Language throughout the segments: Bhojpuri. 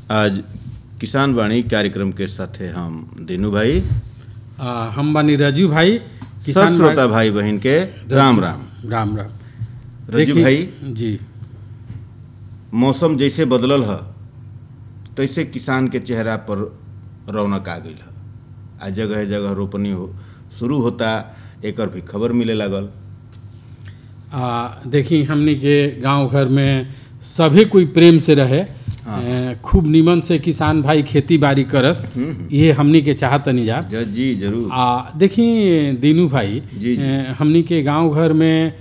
आज किसान वाणी कार्यक्रम के साथे हम दीनू भाई आ, हम बानी राजू भाई सब किसान श्रोता भाई बहन के राम राम राम राम रजू देखिए- भाई जी मौसम जैसे बदलल ह तैसे किसान के चेहरा पर रौनक आ गई है आ जगह जगह रोपनी हो शुरू होता एकर भी खबर मिले लागल आ, देखी हमनी के गांव घर में सभी कोई प्रेम से रहे हाँ। ए, खूब निमन से किसान भाई खेती बाड़ी करस ये हमनी के चाहतनी जा ज- जी जरूर आ देखी दीनू भाई जी, जी। ए, हमनी के गांव घर में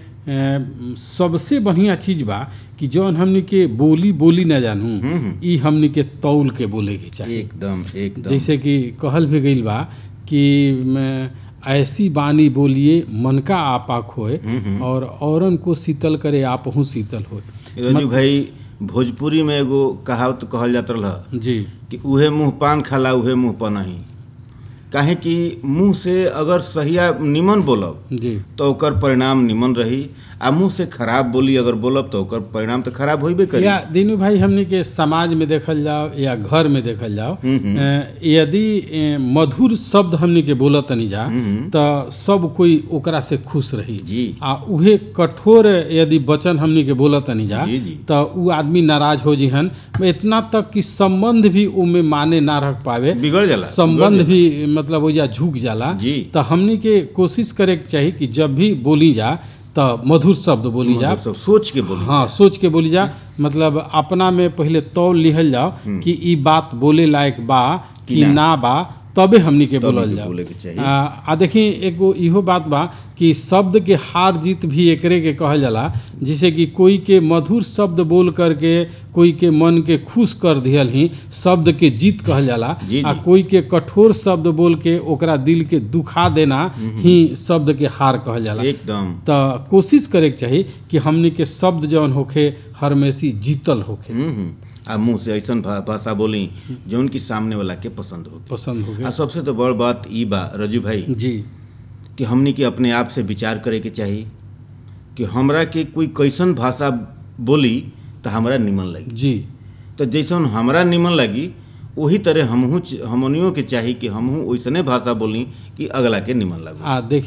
ए, सबसे बढ़िया चीज बा कि जौन हमनी के बोली बोली न जानू ई हमनी के तौल के बोले के चाहिए एकदम एकदम जैसे कि कहल भी गईल बा कि म, ऐसी बानी बोलिए मन का आपा खोए और औरन को शीतल करे आपहू शीतल होए रजू भाई भोजपुरी में एगो कहावत कहल जात रहा जी कि उहे मुंह पान खाला उहे मुंह पनही काहे कि मुंह से अगर सहिया निमन बोलब जी तो ओकर परिणाम निमन रही आ मुंह से खराब बोली अगर बोलब तो ओकर परिणाम तो खराब होइबे करी या दीनू भाई हमने के समाज में देखल जाओ या घर में देखल जाओ अ, यदि अ, मधुर शब्द हमने के बोलत तनी जा तो सब कोई ओकरा से खुश रही जी आ उहे कठोर यदि वचन हमनी के बोलत तनी जा जी, जी। तो उ आदमी नाराज हो जिहन इतना तक कि संबंध भी उमे माने ना रख पावे बिगड़ जाला संबंध भी मतलब ओजा झुक जाला जी। तो हमनी के कोशिश करे के चाही कि जब भी बोली जा तो मधुर शब्द बोली जा मतलब सब सोच के बोली हाँ सोच के बोली जा मतलब अपना में पहले तौल लिहल जाओ कि ई बात बोले लायक बा कि ना। ना बा तबे हमनी के बोलल के जाओ बोले के चाहिए। आ, आ देखी एगो इहो बात बा कि शब्द के हार जीत भी एकरे के कहल जाला जिसे कि कोई के मधुर शब्द बोल करके कोई के मन के खुश कर दियल ही शब्द के जीत कहल जाला जी, आ जी। कोई के कठोर शब्द बोल के ओकरा दिल के दुखा देना ही शब्द के हार कहल जाला एकदम तो कोशिश करे के चाही कि हमनी के शब्द जौन होखे हरमेशी जीतल होखे हम्म हम्म। आ मुंह से ऐसन भा- भाषा बोली जौन की सामने वाला के पसंद हो पसंद होखे आ सबसे तो बड़ बात ई बा रजू भाई जी कि हमनी के अपने आप से विचार करे के चाही कि हमरा के कोई कैसन भाषा बोली तो हमरा निमन लगी जी तो जैसन हमरा निमन लगी वही तरह हमहू हमनियों के चाही कि हमहू वैसने भाषा बोली कि अगला के निमन लगे आ देख